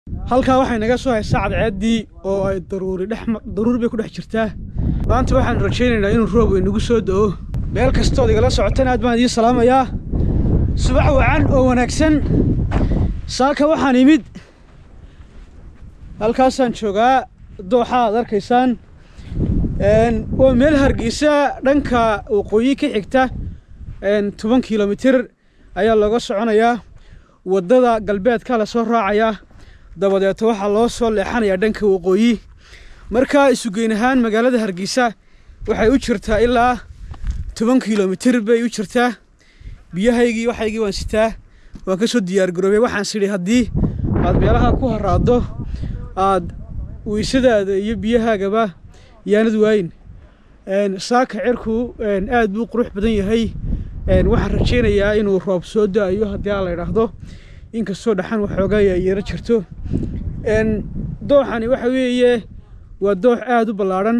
halkaa waxay naga soo haysaa cadceeddii oo ay daruuri dhex daruuri bay ku dhex jirtaa maanta waxaan rajaynaynaa inuu roob inagu soo da'o meel kastood igala socotan aad baan idiin salaamayaa subax wacan oo wanaagsan saaka waxaan imid halkaasaan joogaa dooxa aad arkaysaan waa meel hargeysa dhanka waqooyi ka xigta toban kilomitir ayaa looga soconayaa waddada galbeedka lasoo raacayaa dabadeeto waxaa loo soo leexanayaa dhanka waqooyi markaa isugeyn ahaan magaalada hargeysa waxay u jirtaa ilaa toban kilomitir bay u jirtaa biyahaygii waxaygii waan sitaa waan ka soo diyaargaroobay waxaan sidhi haddii aad meelaha ku haraaddo aad weysadaada iyo biyahaagaba yaanad waayin saaka cirku aad buu qurux badan yahay waxaan rajaynayaa inuu roob soo da-ayo haddii aan la idhaahdo inkastoo dhaxan waxoogaa yeero jirto dooxani waxa weeye waa doox aada u ballaadhan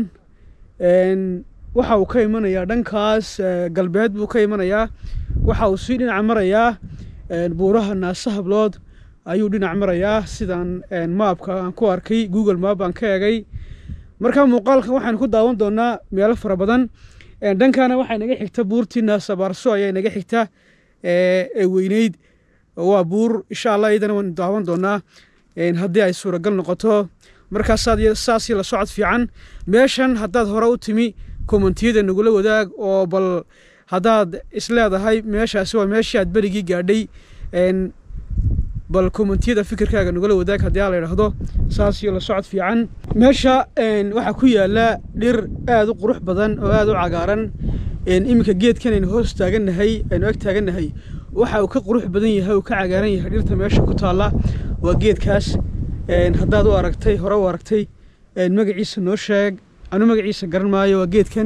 waxa uu ka imanayaa dhankaas galbeed buu ka imanayaa waxa uu sii dhinac marayaa buuraha naasa hablood ayuu dhinac marayaa sidaan maabka aan ku arkay google maap aan ka egay markaa muuqaalkan waxaan ku daawan doonaa meelo fara badan dhankana waxay naga xigta buurtii naasabaarso ayaa naga xigta ee weyneyd waa buur insha allah iyadana waan daawan doonaa haddii ay suuragal noqoto markaasaad saasii la socod fiican meeshan haddaad hore u timi kommentiyada nagula wadaag oo bal haddaad isleedahay meeshaasi waa meeshii aad berigii gaadhay bal kommentiyada fikirkaaga nagula wadaag haddii aan la idhaahdo saasii la socod fiican meesha waxaa ku yaala dhir aada u qurux badan oo aada u cagaaran iminka geedkan aynu hoos taagannahay aynu ag taagannahay waxa uu ka qurux badan yahay uu ka cagaaran yahay dhirta meesha ku taalla waa geedkaas haddaad u aragtay hore u aragtay magaciisa noo sheeg anu magaciisa garan maayo waa geedkan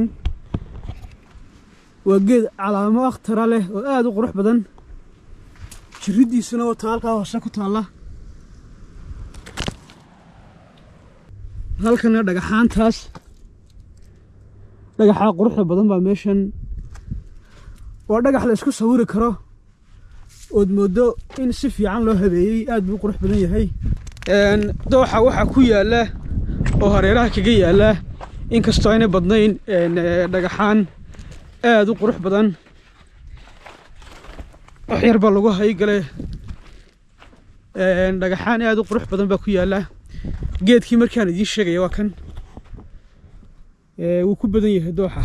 waa geed calaamo akhtara leh oo aada u qurux badan jiridiisuna wata halkaa hoose ku taalla halkana dhagaxaantaas dhagaxaa quruxda badan baa meeshan waa dhagax la isku sawiri karo ood mooddo in si fiican loo habeeyey aad buu qurux badan yahay dooxa waxaa ku yaalla oo hareeraha kaga yaalla inkastoo aynay badnayn dhagaxaan aada u qurux badan wax yar baa lagu haygale dhagaxaan aada u qurux badan baa ku yaalla geedkii markaan idiin sheegaya waa kan wuu ku badan yahay dooxa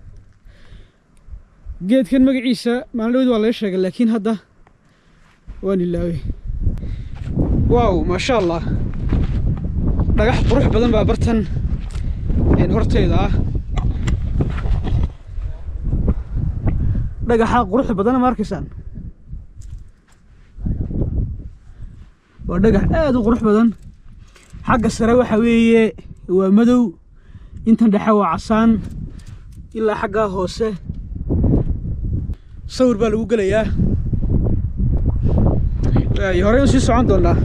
geedkan magaciisa maalin waa laga sheegay laakiin hadda waan ilaawey waaw maasha allah dhagax qurux badan baa bartan hortayda ah dhagaxa qurux badan ma arkaysaan waa dhagax aada u qurux badan xagga sare waxa weeye waa madow intan dhexe waa casaan ilaa xaggaa hoose sawir baa lagu gelayaa horey u sii socon doonaa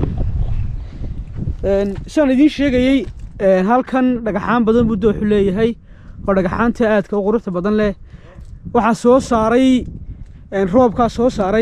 sidaan idiin sheegayey halkan dhagaxaan badan buu dooxu leeyahay oo dhagaxaanta aadka u quruxda badan leh waxaa soo saaray roobkaa soo saaray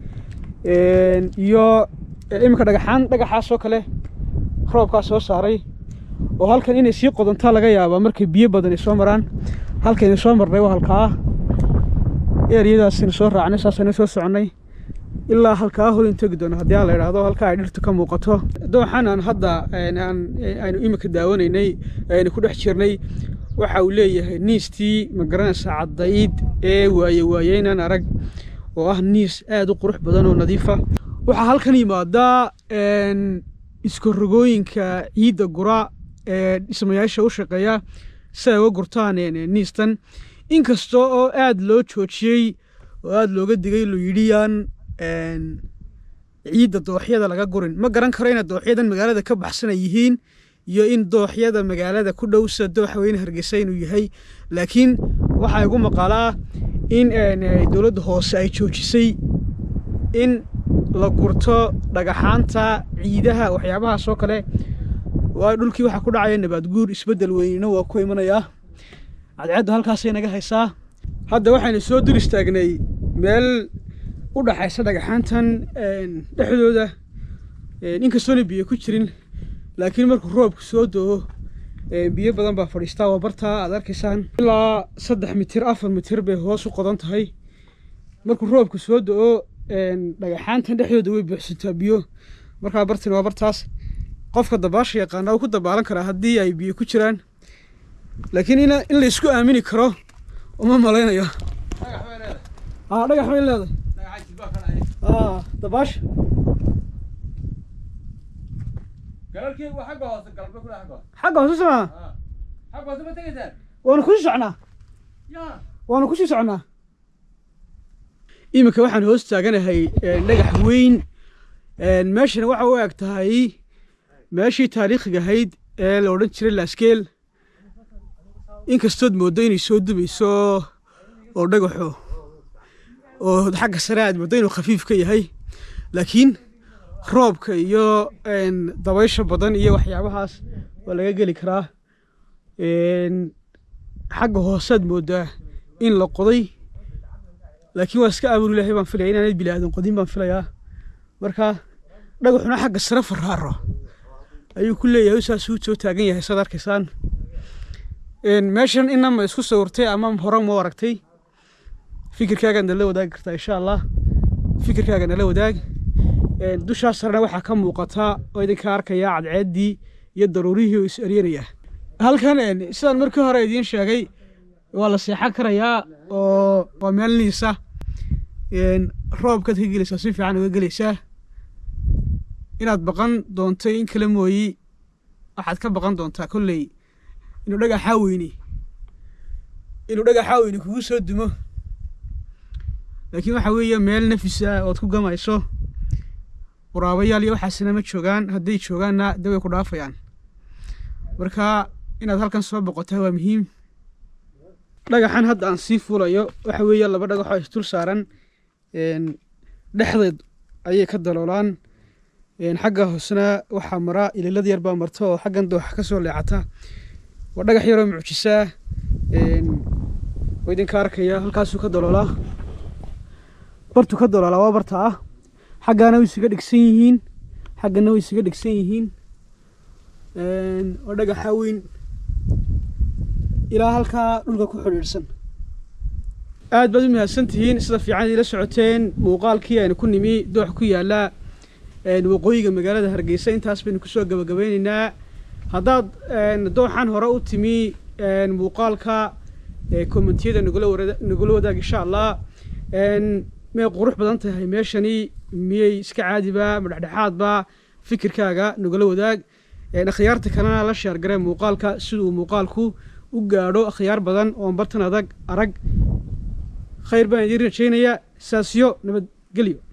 iyo iminka dhagaxaan dhagaxaasoo kale roobkaa soo saaray oo halkan inay sii qodontaa laga yaabaa markay biyo badan ay soo maraan halkaynu soo marnay waa halkaa eeriyadaasaynu soo raacnay saasaynu soo soconnay ilaa halkaa horin tegi doono haddii aan la idhaahdo halkaa ay dhirtu ka muuqato dooxan aan hadda aynu iminka daawanaynay aynu ku dhex jirnay waxa uu leeyahay niistii magaranaysa caddayd ee waaye waayeynaan arag oo ah niis aada u qurux badan oo nadiifa waxaa halkan yimaadaa iskorogooyinka ciidda gura ee dhismayaasha u shaqeeya si ay uga gurtaan niistan inkasta oo aada loo joojiyey oo aada looga digay loo yidhiyaan ciidda dooxyada laga gurin ma garan karo ina dooxyadan magaalada ka baxsan ay yihiin iyo in dooxyada magaalada ku dhow sida dooxa weyne hargeysa inuu yahay laakiin waxaa igu maqaalaa in dowladda hoose ay joojisay in la gurto dhagaxaanta ciidaha waxyaabahaas oo kale waayo dhulkii waxaa ku dhacaya nabaad guur isbeddel weynina waa ku imanayaa cadceedda halkaasay naga haysaa hadda waxaynu soo dur istaagnay meel u dhaxaysa dhagaxaantan dhexdooda inkastoona biyo ku jirin laakiin markuu roobku soo do-o biyo badan baa fadhiistaa waa bartaa aad arkaysaan ilaa saddex mitir afar mitir bay hoos u qodan tahay markuu roobku soo do-o dhagaxaantan dhexdooda way buuxsantaa biyo markaa bartani waa bartaas qofka dabaasha yaqaana uu ku dabaalan karaa haddii ay biyo ku jiraan laakiin in in la isku aamini karo uma malaynayo aa dhagax bay leedahay aa dabaasha xagga hoose somaa waanu kusii socnaa waanu kusii socnaa iminka waxaan hoos taaganahay dhagax weyn meeshana waxa u eg tahay meeshii taariikhiga ahayd ee la odhan jiray laaskeel inkastood mooddo inay soo dubayso oo dhagaxo oo xagga sare aad mooddo inuu khafiif ka yahay laakiin roobka iyo dabaysha badan iyo waxyaabahaas waa laga geli karaa xagga hoosead mooddaa in la qoday laakiin waa iska abuur ilaahay baan filaya inaanay bini aadan qodin baan filayaa marka dhagaxuna xagga sare faraaro ayuu ku leeyahay saasuu soo taagan yahay saad arkaysaan meeshan inama isku sawirtay ama hore ma aragtay fikirkaaga nala wadaagi kartaa insha allah fikirkaaga nala wadaag dushaa sarena waxaa ka muuqataa oo idinka arkaya cadceeddii iyo daruurihii oo is eryanaya halkan sidaan markii hore idiin sheegay waa la seexan karayaa oo waa meel niisa roobkaad ka gelaysaa si fiican uga gelaysaa inaad baqan doontay in kale mooyi waxaad ka baqan doontaa kolley inuu dhagaxaa weyni inuu dhagaxaa weyni kugu soo dumo laakiin waxa weeye meel nafisa ood ku gamayso waraabayaal iyo waxaasina ma joogaan hadday joogaanna de way ku dhaafayaan marka inaad halkan soo boqotaa waa muhiim dhagaxan hadda aan sii fuulayo waxa weeye laba dhagaxoo isdul saaran dhexdeed ayay ka daloolaan xagga hoosena waxaa mara ililad yar baa marta oo xaggan dooxa ka soo leecata waa dhagax yaroo mucjisaa oo idinka arkaya halkaasuu ka daloolaa bartu ka daloolaa waa barta ah xaggaana way isaga dhegsan yihiin xaggana way isaga dhegsan yihiin waa dhagaxa weyn ilaa halkaa dhulka ku xidhiidhsan aad baad u mahadsan tihiin sida fiican idila socoteen muuqaalkii aynu ku nimi doox ku yaalla waqooyiga magaalada hargeysa intaas baynu kusoo gabagabeyneynaa haddaad dooxan hore u timi muuqaalka kommentiyada nagula wadaag insha allah miyay qurux badan tahay meeshani miyay iska caadiba ma dhexdhexaadba fikirkaaga nagula wadaag akhyaarta kalena la sheergaree muuqaalka siduu muuqaalku u gaadho akhyaar badan oon bartan adag arag khayr baan idiin rajaynayaa saasyo nabadgelyo